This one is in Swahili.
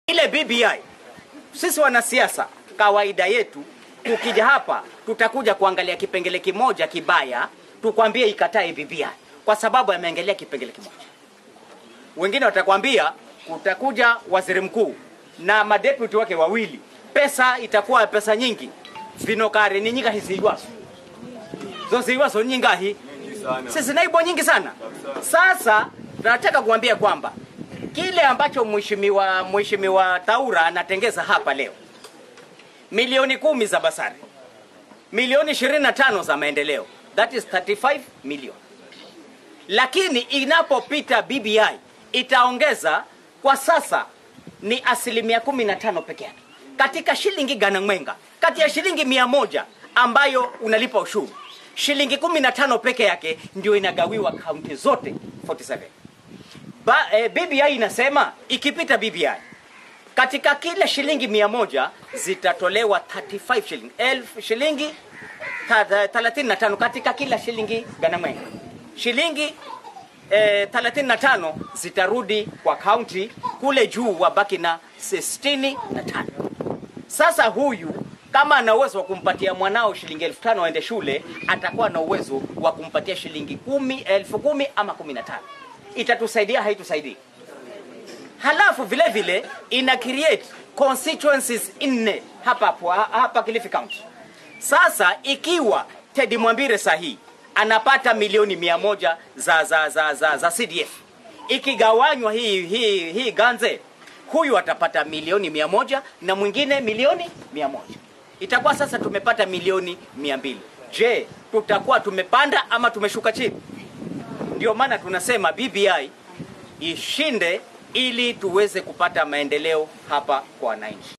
Ile BBI, sisi wanasiasa, kawaida yetu tukija hapa tutakuja kuangalia kipengele kimoja kibaya, tukwambie ikatae BBI kwa sababu ameangalia kipengele kimoja. Wengine watakwambia kutakuja waziri mkuu na madeputy wake wawili, pesa itakuwa pesa nyingi, vinokare ni nyinga hiziwaso zosiwaso nyingahi sisi naibo nyingi sana. Sasa tunataka kuambia kwamba kile ambacho mheshimiwa mheshimiwa Taura anatengeza hapa leo, milioni kumi za basari, milioni 25 za maendeleo, that is 35 million. Lakini inapopita BBI itaongeza, kwa sasa ni asilimia 15 peke yake katika shilingi gana mwenga, kati ya shilingi mia moja ambayo unalipa ushuru shilingi 15 peke yake ndio inagawiwa kaunti zote 47. Ba, eh, BBI inasema ikipita BBI katika kila shilingi mia moja zitatolewa 35 shilingi elfu shilingi ta- ta- 35 katika kila shilingi ganamwenga shilingi eh, 35 zitarudi kwa kaunti kule juu wabaki na 65 sasa huyu kama ana uwezo wa kumpatia mwanao shilingi elfu tano aende shule, atakuwa na uwezo wa kumpatia shilingi kumi, elfu kumi ama kumi na tano. Itatusaidia haitusaidii? Halafu vile vile ina create constituencies nne hapa hapo hapa Kilifi County. Sasa ikiwa Teddy Mwambire sahi anapata milioni mia moja za, za, za, za, za CDF ikigawanywa hii, hii, hii ganze huyu atapata milioni mia moja na mwingine milioni mia moja itakuwa sasa tumepata milioni mia mbili je tutakuwa tumepanda ama tumeshuka chini ndio maana tunasema BBI ishinde ili tuweze kupata maendeleo hapa kwa wananchi